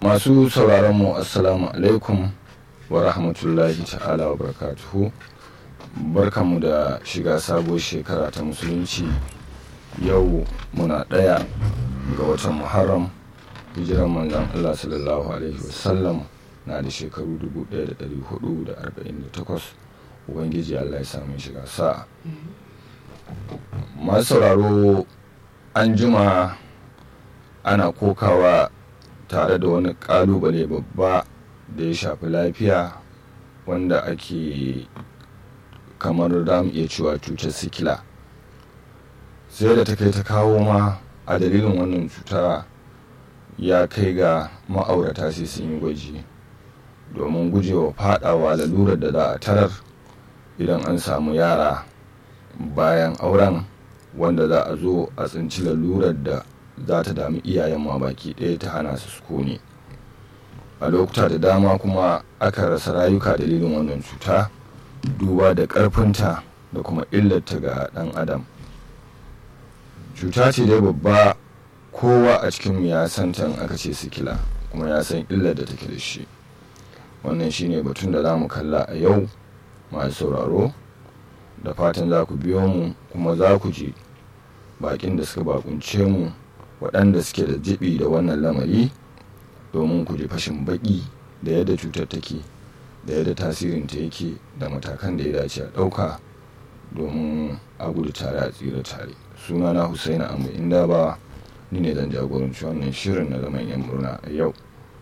masu sauraron mu assalamu alaikum wa rahmatullahi ta'ala wa barakatuhu barkanmu da shiga sabuwar shekara ta musulunci yau muna ɗaya ga watan muharram hijiran manzan allah sallallahu alaihi wasallam na da shekaru 1448 ubangiji allah ya samu shiga sa'a masu sauraro an jima ana kokawa tare da wani kalubale babba da ya shafi lafiya wanda ake kamar da mu iya cewa cutar sikila sai da ta kai ta kawo ma a dalilin wannan cuta ya kai ga ma'aurata sai sun yi gwaji domin gujewa fadawa lalurar da za a tarar idan an samu yara bayan auren wanda za a zo a tsinci lalurar da za ta dami iyayen ma baki ɗaya ta hana su sukuni a lokuta da dama kuma aka rasa rayuka dalilin wannan cuta duba da ƙarfinta da kuma illarta ga ɗan adam cuta ce dai babba kowa a cikin ya san tan aka ce sikila kuma ya san illar da take da shi wannan shine batun da za mu kalla a yau masu sauraro da fatan za ku biyo mu kuma za ku ji bakin da suka bakunce mu waɗanda suke da jibi da wannan lamari domin ku ji fashin baki da yadda cutar take da yadda tasirinta yake da matakan da ya dace a ɗauka domin a gudu tare a tsira tare sunana husaina amu inda ba ni ne zan jagoranci wannan shirin na zaman yan murna a yau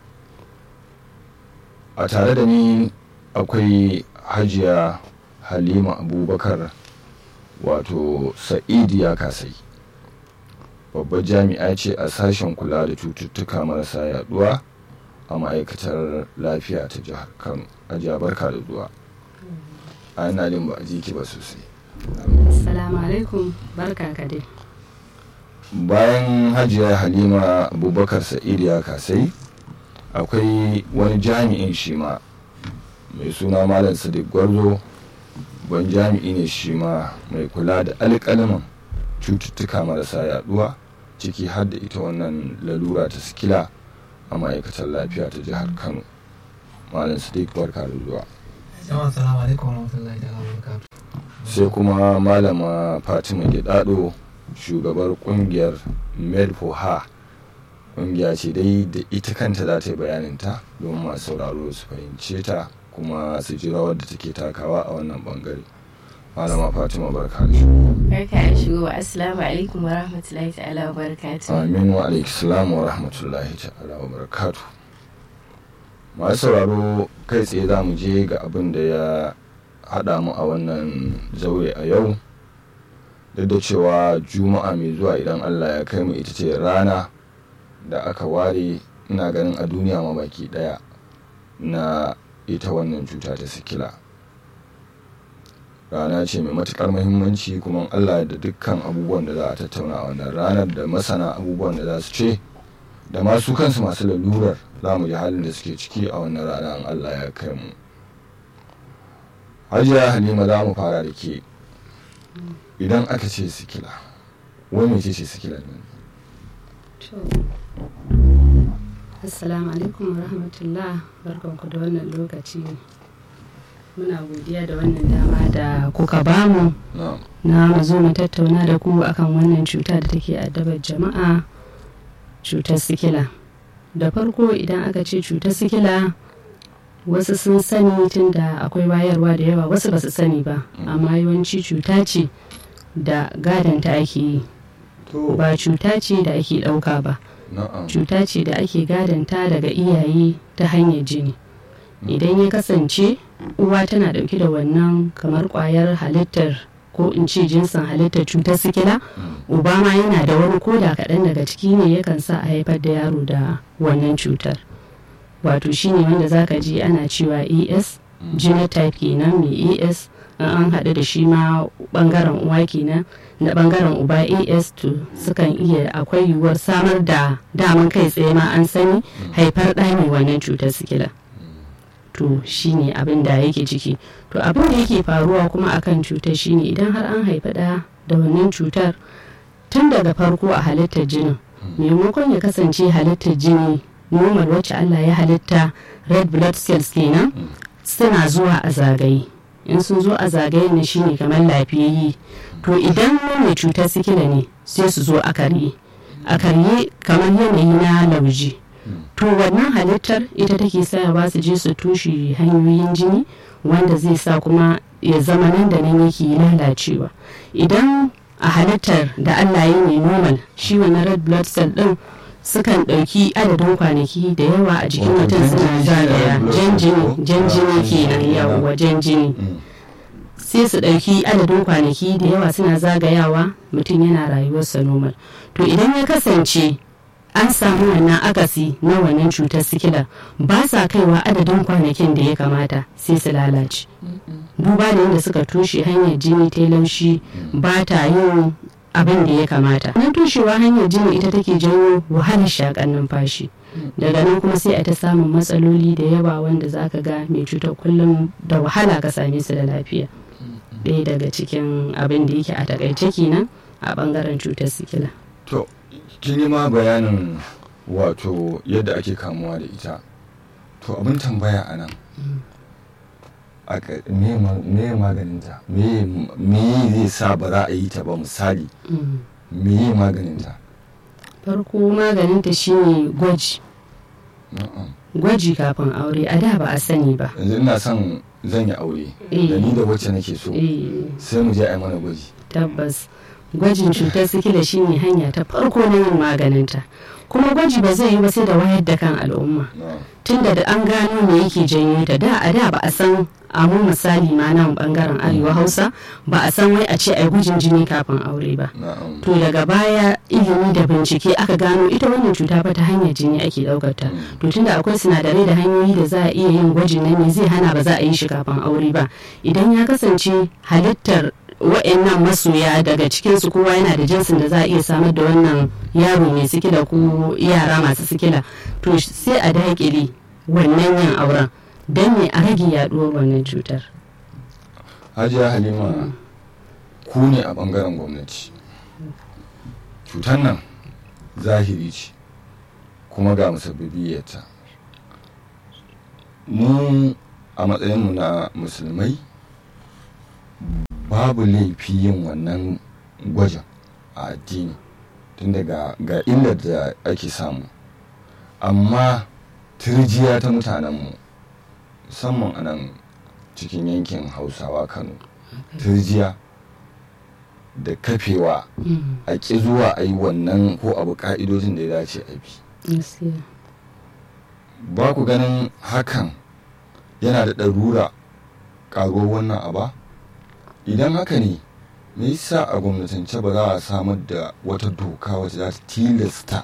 a tare da ni akwai hajiya halima abubakar wato sa'idi ya kasai babbar jami'a ce a sashen kula da cututtuka marasa yaduwa a ma'aikatar lafiya ta jihar kano a barka da zuwa a ina jin ba a jiki ba sosai Assalamu alaikum barka ka dai. bayan hajiya halima abubakar sa'id ya kasai akwai wani jami'in shi ma mai suna malam sadiq gwarzo ban jami'i ne shi ma mai kula da alƙalaman cututtuka marasa yaduwa ciki har da ita wannan lalura ta sikila a ma'aikatar lafiya ta jihar kano malam sadiq barka da zuwa Jama'a salamu alaikum warahmatullahi ta'ala wabarakatuh. sai kuma malama fatima gidado shugabar kungiyar medfoha kungiya ce dai da ita kanta za ta yi bayaninta domin masu sauraro su fahimce ta kuma su ji rawar da take takawa a wannan bangare malama fatima barka da shigo Barka da shigowa assalamu alaikum wa rahmatullahi ta'ala wa barakatuh. amin wa alaikissalam wa rahmatullahi ta'ala wa barakatu masu sauraro kai tsaye za mu je ga abin da ya haɗa mu a wannan zaure a yau duk da cewa juma'a mai zuwa idan allah ya kai mu ita ce rana da aka ware ina ganin a duniya ma baki ɗaya na ita wannan cuta ta sikila rana ce mai matukar muhimmanci kuma allah da dukkan abubuwan da za a tattauna a wannan ranar da masana abubuwan da za su ce da masu kansu masu lalurar za mu ji halin da suke ciki a wannan rana in allah ya kai mu hajiya halima za mu fara da ke idan aka ce sikila wani mai ce ce sikila ne Assalamu alaikum wa rahmatullah barkanku da wannan lokaci. Muna godiya da wannan dama da kuka bamu na na mu zo mu tattauna da ku akan wannan cuta da take addabar jama'a cutar sikila. Da farko idan aka ce cutar sikila wasu sun sani tun da akwai wayarwa da yawa wasu ba su sani ba amma yawanci cuta ce da gadanta ake yi to ba cuta ce da ake ɗauka ba na'am cuta ce da ake gadanta daga iyaye ta hanyar jini idan ya kasance uwa tana dauke da wannan kamar kwayar halittar ko in ce jinsin halittar cutar sikila uba ma yana da wani koda kaɗan daga ciki ne yakan sa a haifar da yaro da wannan cutar wato shine wanda zaka ji ana cewa as genotype kenan mai as in an haɗu da shi ma ɓangaren uwa kenan na ɓangaren uba as to sukan iya akwai yiwuwar samar da daman kai tsaye ma an sani haifar ɗa mai wannan cutar sikila to shine abin da yake ciki to abin da yake faruwa kuma akan cutar shine idan har an haifi ɗa da wannan cutar tun daga farko a halittar jinin maimakon ya kasance halittar jini normal wacce Allah ya halitta red blood cells kenan suna zuwa a zagaye in sun zo a zagayen ne shine kamar lafiyayye to idan mai cutar sikila ne sai su zo a karye a karye kamar yanayi na lauje to wannan halittar ita take sayawa su je su tushe hanyoyin jini wanda zai sa kuma ya zama nan da nan yake lalacewa idan a halittar da Allah ya ne normal shi wannan red blood cell din sukan ɗauki adadin kwanaki da yawa a jikin Wato mutum jan suna jini shi ne zagaya red blood jan cell jini ko? jan Ah, jini jan kenan jini, yawa jan jini Mm. sai su ɗauki adadin kwanaki da yawa suna zagayawa mutum yana rayuwarsa normal to idan ya kasance an samu wannan akasi na wannan cutar sikila ba sa kaiwa adadin kwanakin da ya kamata sai su lalace duba da yadda suka toshe hanyar jini ta laushi ba ta yin abin da ya kamata nan toshewa hanyar jini ita take janyo wahalar shakan numfashi daga nan kuma sai a ta samun matsaloli da yawa wanda zaka ga mai cutar kullum da wahala ka same su da lafiya ɗaya daga cikin abin da yake a takaice kenan a bangaren cutar sikila to kin yi ma bayanin wato yadda ake kamuwa da ita to abin tambaya a nan aka- me ma- me maganinta me me zai sa ba za a yi ta ba misali Mm. me maganinta farko maganinta shine gwaji Na'am. gwaji kafin aure a da ba a sani ba yanzu ina son zan yi aure Eh. da ni da wacce nake so eh sai mu je a yi mana gwaji tabbas gwajin cutar sikila shine hanya ta farko na yin maganinta kuma gwaji ba zai yi ba sai da wayar da kan al'umma Na'am. tunda da an gano me yake janyo ta da a da ba a san a mu misali ma nan bangaren arewa hausa ba a san wai a ce ai gujin jini kafin aure ba Na'am. to daga baya ilimi da bincike aka gano ita wannan cuta fa ta hanyar jini ake daukar ta to tunda akwai sinadarai da hanyoyi da za a iya yin gwajin nan me zai hana ba za a yi shi kafin aure ba idan ya kasance halittar wa'annan masoya daga cikinsu kowa yana da jinsin da za a iya samar da wannan yaro mai sikila ko yara masu sikila to sai a daƙile wannan yin auren don me a rage yaduwar wannan cutar hajiya halima ku ne a bangaren gwamnati cutar nan zahiri ce kuma ga musabbibiyarta mu a matsayinmu na musulmai babu laifi yin wannan gwajin a addini tun daga ga illar da ake samu amma turjiya ta mutanenmu musamman a nan cikin yankin hausawa kano turjiya da kafewa a ƙi zuwa a yi wannan ko abu ka'idojin da ya dace a bi ba ku ganin hakan yana da ɗarura ƙaruwar wannan aba idan haka ne me yasa a gwamnatance ba za a samar da wata doka wacce za ta tilasta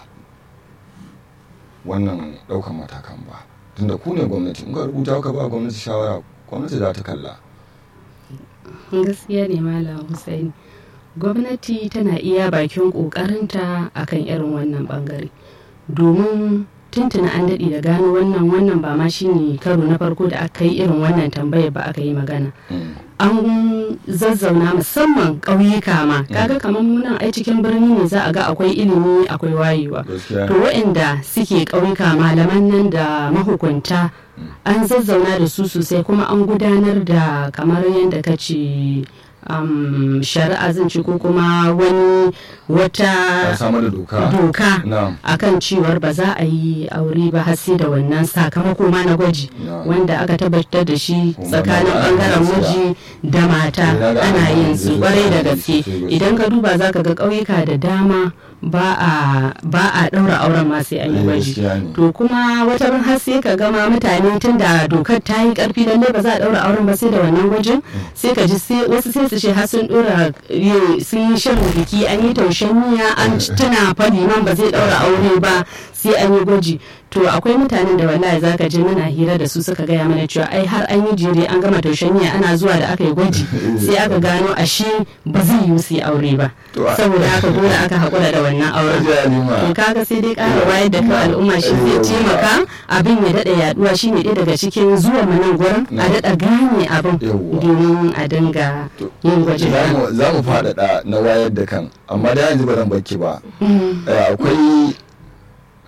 wannan ɗaukan matakan ba tunda ku ne gwamnati in ka rubuta ka ba gwamnati shawara gwamnati za ta kalla gaskiya ne malam Hussaini gwamnati tana iya bakin ƙoƙarinta akan irin wannan bangare domin tuntuna an daɗe da gano wannan wannan ba ma shine karo na farko da aka yi irin wannan tambayar ba aka yi magana an zazzauna musamman ƙauyuka ma kaga kamar munan ai cikin birni ne za a ga akwai ilimi akwai wayewa to waɗanda suke ƙauyuka malaman nan da mahukunta an zazzauna da su sosai kuma an gudanar da kamar yadda ka ce um, shari'a zan ce ko kuma wani wata doka, doka akan cewar ba za a yi aure ba har sai da wannan sakamako ma na gwaji wanda aka tabbatar da shi tsakanin bangaren miji da mata ana yin su kwarai da gaske idan ka duba za ka ga ƙauyuka da dama ba a ɗaura auren ma sai an yi gwaji to kuma wata ran har sai ka gama mutane tun da dokar ta yi ƙarfi lallai ba za a ɗaura auren ba sai da wannan gwajin sai ka ji wasu sai su ce har sun ɗora sun yi shan biki an yi taushen miya an tuna fa liman ba zai ɗaura aure ba sai an yi gwaji to akwai mutanen da wallahi zaka je muna hira da su suka gaya mana cewa ai har an yi jere an gama taushen miya ana zuwa da aka yi gwaji sai aka gano ashe ba zai yi su aure ba saboda haka dole aka haƙura da wannan auren to kaga sai dai ƙara wayar da kan al'umma shi zai taimaka abin ya daɗa yaduwa shine ɗaya daga cikin zuwa mu nan gurin a daɗa gane abin domin a dinga yin gwaji za mu faɗaɗa na wayar da kan amma da yanzu ba zan baki ba akwai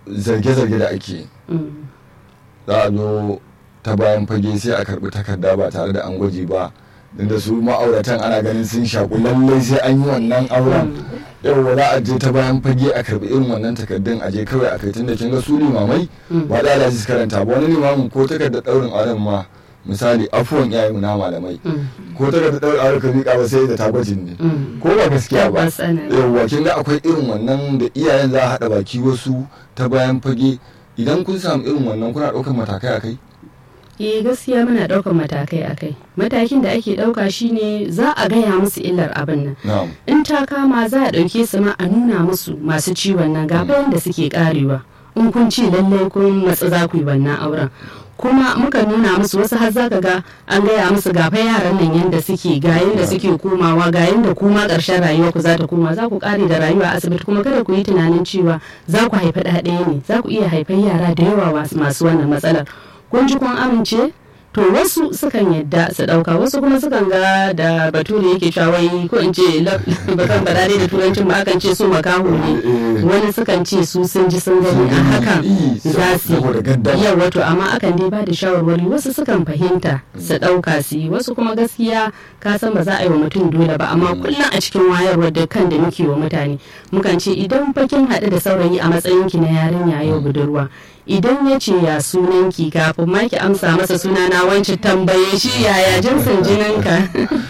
zarge-zarge da ake Mm. za a zo ta bayan fage sai a karbi takarda ba tare da an gwaji ba da su ma'auratan ana ganin sun shaku lallai sai an yi wannan auren yawwa za a je ta bayan fage a karbi irin wannan takardun a je kawai a kai tunda kin ga su limamai Mm. ba da su karanta ba wani limamin ko takardar daurin auren ma misali afuwan iyayen na malamai Mm. ko takardar daurin auren ka miƙa ba sai da tagwajin ne Mm. ko ba gaskiya ba Tabbas ana yi. yawwa kin ga akwai irin wannan da iyayen za a haɗa baki wasu ta bayan fage idan kun samu irin wannan kuna ɗaukar matakai a kai eh gaskiya muna ɗaukar matakai a kai matakin da ake ɗauka shine za a gaya musu illar abin nan na'am in ta kama za a ɗauke su ma a nuna musu masu ciwon nan ga bayan da suke karewa in kun ce lallai kun matsa za ku yi wannan auren kuma muka nuna musu wasu har za ka ga an gaya musu ga fa yaran nan yanda suke ga yanda suke komawa ga yanda kuma ƙarshen rayuwa ku za ta koma za ku ƙare da rayuwa a asibiti kuma kada ku yi tunanin cewa za ku haifi ɗa ɗaya ne za ku iya haifar yara da yawa masu- masu wannan matsalar kun ji kun amince to wasu sukan yadda su dauka wasu kuma sukan ga da bature yake cewa wai ko in ce la- bakan badare da turancin ba akan ce su makaho ne wani sukan ce su sun ji sun gani a hakan za su saboda gaddama. yi wato amma akan dai ba da shawarwari wasu sukan fahimta su dauka su yi wasu kuma gaskiya ka san ba za a yi wa mutum dole ba amma kullum a cikin wayarwar da kan da muke wa mutane mukan ce idan bakin haɗu da saurayi a matsayinki na yarinya yau budurwa idan ya ce ya sunanki kafin ma ki amsa masa sunana wancan tambaye shi yaya jinsin jininka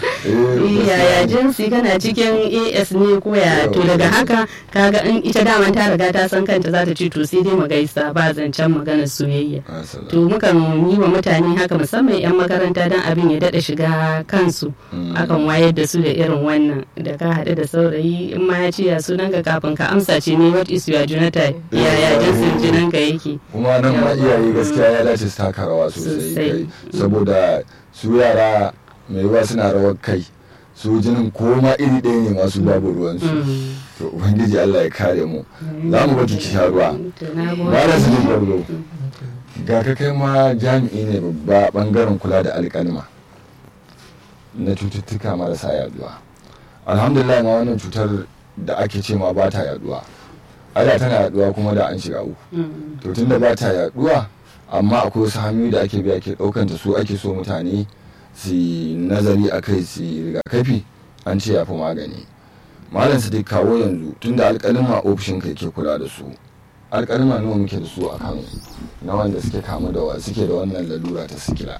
yaya jinsi kana cikin as ne ko ya to daga haka kaga in ita daman ta riga ta san kanta za ta ce to sai dai mu gaisa ba zancen maganar soyayya Asala. to mukan yi wa mutane haka musamman 'yan makaranta don abin ya daɗa shiga kansu Mm. akan wayar da su da irin wannan da ka haɗu da saurayi in ma ya ce ya sunanka kafin ka amsa ce ne what is your genotype yaya jinsin jininka yake kuma nan ma Yawa. iyaye gaskiya ya dace su taka rawa sosai Sosai. kai saboda su yara mai yawa suna rawar kai su jinin ko ma iri ɗaya ne masu babu ruwansu Mm. to ubangiji Allah ya kare mu za mu baki ki sha ruwa To, na gode. ba da su gwarzo ga ka kai ma jami'i ne babba bangaren kula da alƙalma na cututtuka marasa yaduwa alhamdulillah ma wannan cutar da ake ce ma ba ta yaduwa ada tana yaduwa kuma da an shiga uku Mm. to tunda ba ta yaduwa amma akwai wasu hanyoyi da ake bi ake ɗaukanta su ake so mutane su yi nazari a kai su yi rigakafi an ce ya fi magani malam su dai kawo yanzu tunda alƙalima ofishin kai ke kula da su alƙalima nawa muke da su a kano na wanda suke kamu da wa suke da wannan lalura ta sikila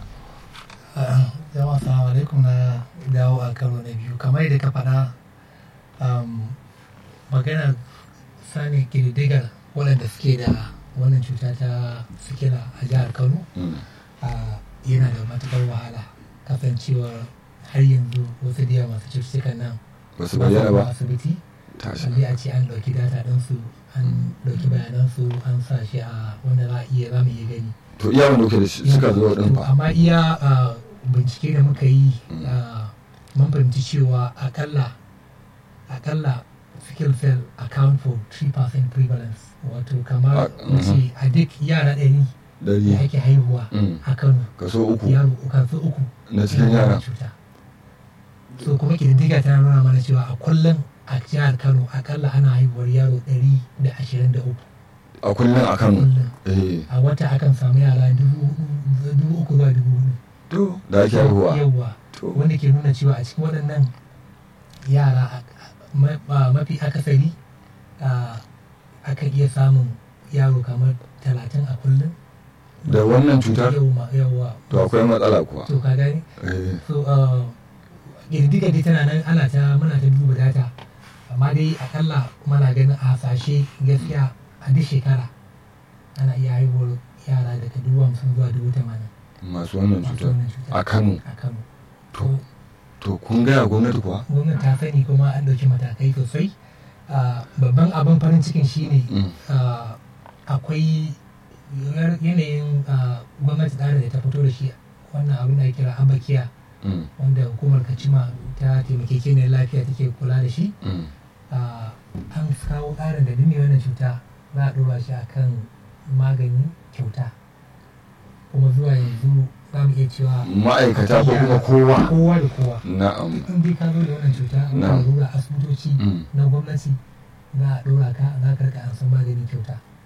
jama'a salamu alaikum na dawo a karo na biyu kamar yadda ka faɗa um, magana sani ƙididdigar waɗanda suke da wannan cuta ta sikila a jihar kano Mm. uh, yana da matuƙar wahala kasancewar har yanzu wasu da yawa masu cututtukan nan ba su bayyana zuwa ba asibiti tashi balle a ce an ɗauki data ɗinsu an ɗauki bayanansu an sa shi a wanda za a iya za mu iya gani to iya wanda kuke da shi suka zo din To, fa amma iya ah, bincike da muka yi Mm. ah, mun fahimci cewa akalla akalla sickle cell account for 3% prevalence wato kamar Ah, mace a duk yara ɗari da dari ake haihuwa Mm. a kano kaso uku yaro kansu uku na cikin yana da yara cuta so kuma kididdiga ta nuna mana cewa a kullum a jihar kano akalla ana haihuwar yaro ɗari da ashirin da uku a kullum a kano kullum eh a wata akan samu yara dubu hudu- dubu uku zuwa dubu hudu to da ake haihuwa yawwa to wanda ke nuna cewa a cikin waɗannan yara a- ma- a- mafi akasari a, akan iya samun yaro kamar talatin a kullum da wannan cutar yawwa yawwa to akwai matsala kuwa to ka gani eh so uh, ƙididdiga dai tana nan ana ta muna ta duba data amma dai akalla muna ganin a hasashe gaskiya a duk shekara ana iya haihuwar yara daga dubu hamsin zuwa dubu tamanin masu wannan masu cutar wannan cutar a kano a kano to to kun gaya gwamnati kuwa gwamnati ta sani kuma an ɗauki matakai sosai Ah, babban abin farin cikin shine Mm. ah, akwai yar- yanayin ah, gwamnati tsarin da ta fito da shi wannan abin da ake kira ambakiya Mm, wanda hukumar kacima ta taimakekeniyar lafiya take kula da shi mm. Ah, an kawo tsarin da duk mai wannan cuta za a ɗora shi akan magani kyauta kuma zuwa yanzu za mu iya cewa ma'aikata ko kuma kowa kowa da kowa na'am in dai ka zo da wannan cuta Na. ka zo da asibitoci Mm. na gwamnati za a ɗora ka za ka rika an san magani kyauta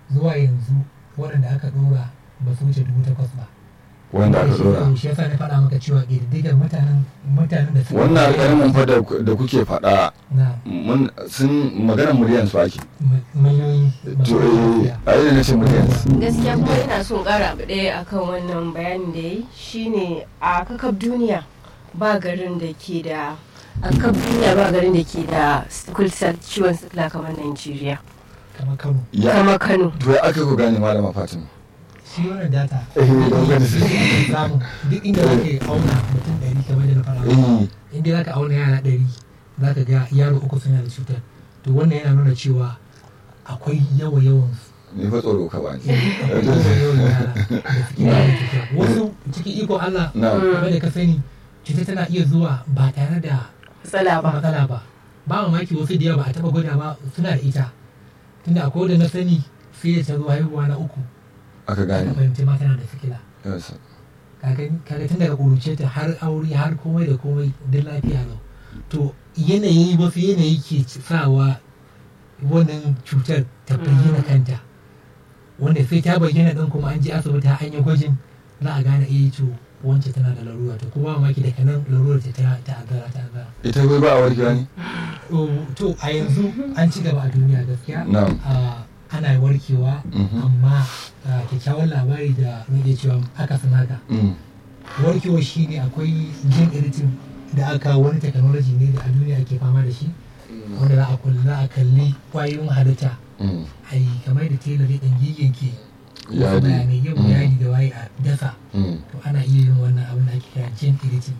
zuwa yanzu waɗanda aka ɗora ba su wuce dubu takwas ba wanda aka dora shi yasa na faɗa maka cewa ƙididdigar mutanen mutanen da suka wannan alƙalmin fa da da kuke faɗa na mun sun maganar miliyan su ake miliyoyi to eh a yi na ce miliyan gaskiya kuma ina son ƙara abu ɗaya akan wannan bayanin da ya yi shine a kakab duniya ba garin da ke da a kakab duniya ba garin da ke da sickle cell ciwon sikila kamar Najeriya kamar kano ya kama Kano to ya aka ku gane malama fatima shi wannan data Eh, don gani shi ne samu duk inda zaka auna mutum ɗari kamar da na faɗa maka. eh inda zaka auna yara ɗari zaka ga yaro uku suna da cutar to wannan yana nuna cewa akwai yawa yawan ni fa tsoro ka bani yawa yawan yara da suke da cutar wasu cikin iko Allah na kamar da ka sani cutar tana iya zuwa ba tare da matsala ba matsala ba ba mamaki wasu da yawa ba a taɓa gwada ba suna da ita tunda akwai wanda na sani sai da ta zo haihuwa na uku aka aka gane fahimci ma tana da sikila Yes. kaga kaga tun daga ƙuruce ta har aure har komai da komai duk lafiya lau to yanayi wasu yanayi ke sawa wannan cutar ta bayyana kanta wanda sai ta bayyana ɗin kuma an je asibiti har an yi gwajin za a gane eh to wance tana da larura to kuma mamaki daga nan larurar ta ta ta'azzara ta'azzara ita wai ba a warkewa ne Oh, to a yanzu an ci gaba a duniya gaskiya Na'am. Ah, ana warkewa Mhm. amma ah, kyakkyawan labari da nake cewa akasin haka Mm. warkewa shi ne akwai gene editing da aka wani technology ne da a duniya ake fama da shi wanda za a kulli za a kalli kwayoyin halitta Mm. a yi kamar da tailor ya ɗan yayyanke wasu Yadi. bayanai yau Mm. yadi da waye a dasa Mm. to ana iya yin wannan abin da ake kira gene editing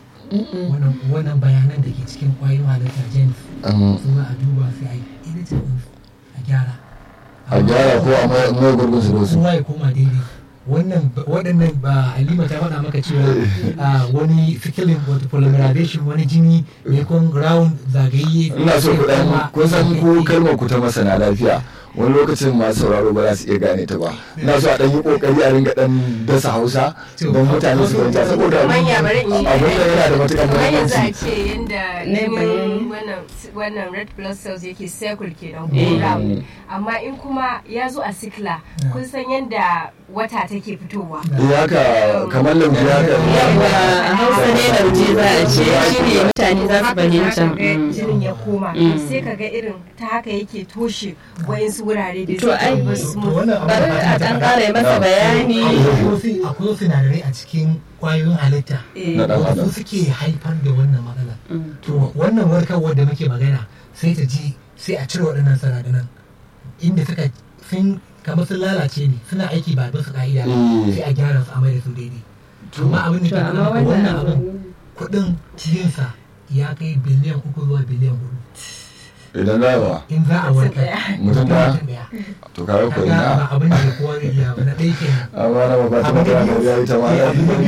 wannan wannan bayanan da ke cikin kwayoyin halitta genes Mm. su za a duba sai a yi editing din su, a gyara a gyara ko a mai mai gurgun su da su kowa ya koma daidai wannan waɗannan ba halima ta faɗa maka cewa a wani sikilin wato polymerization wani jini mai kun round zagaye ina so ku dan kuma- kun san ko kalmar ku ta masana lafiya wani lokacin masu sauraro ba za su iya gane ta ba ina so a dan yi kokari a ringa dan dasa hausa don mutane su fahimta saboda manya bari in yi abin da yana da matukar kamar yanzu a muhimmanci ce yadda Ne jinin bayani. wannan wannan red blood cells yake circle kenan Eh. ko round amma in kuma ya zo a sikla kun san yadda wata take fitowa eh haka kamar lauje haka yawwa a hausa ne lauje za a ce shi ne mutane za su fahimta Haka ga Mm. jinin ya koma Mm. sai ka ga irin ta haka yake toshe wayansu wurare da To, ai, suke ba To smooth wannan abin bari da a ɗan ƙara yi masa bayani akwai wasu- akwai wasu sinadarai a cikin kwayoyin halitta Eh. Na ɗan wanda adam. su suke haifar da wannan matsala Mm. to wannan warkarwar da muke magana sai ta ji sai a cire waɗannan sinadaran inda suka sun kamar sun lalace ne suna aiki ba bisa ka'ida ba Mm. sai a gyara su a mai da su daidai amma abin da to ke amma nuna maka wannan abin wannan kuɗin cikinsa ya kai biliyan uku zuwa biliyan hudu idan za a in za a warkar mutum da mutum ɗaya to kawai ko kaga ba ina abin da kowa zai iya ba na ɗaya kenan amma na ba ta Abin da magana da ya yi ta ma biyu- abin da